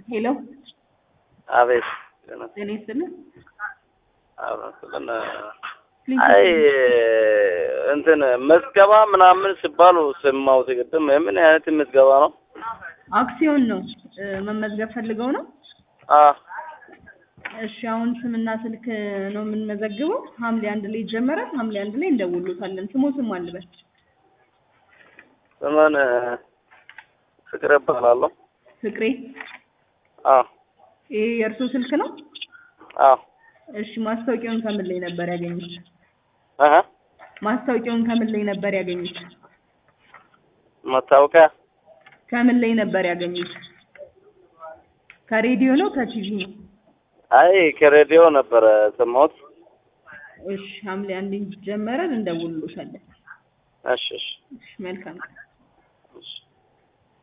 ሄሎ አቤት ጤና ይስጥልን። አብረን አይ እንትን መዝገባ ምናምን ሲባሉ ሰማሁት። ቅድም ምን አይነት ምዝገባ ነው? አክሲዮን ነው እ መመዝገብ ፈልገው ነው? አ እሺ አሁን ስምና ስልክ ነው የምንመዘግበው። ሐምሌ አንድ ላይ ይጀመራል። ሐምሌ አንድ ላይ እንደውሎታለን። ስሞ ስም አልበል ስምን ፍቅር እባላለሁ። ፍቅሬ። አ ይሄ የእርሶ ስልክ ነው? አ እሺ ማስታወቂያውን ከምን ላይ ነበር ያገኙት? አሀ ማስታወቂያውን ከምን ላይ ነበር ያገኙት? መታወቂያ ከምን ላይ ነበር ያገኙት? ከሬዲዮ ነው ከቲቪ ነው? አይ ከሬዲዮ ነበረ ሰማሁት። እሺ ሐምሌ አንድ ይጀመራል። እንደውሎታለን። እሺ እሺ እሺ መልካም እሺ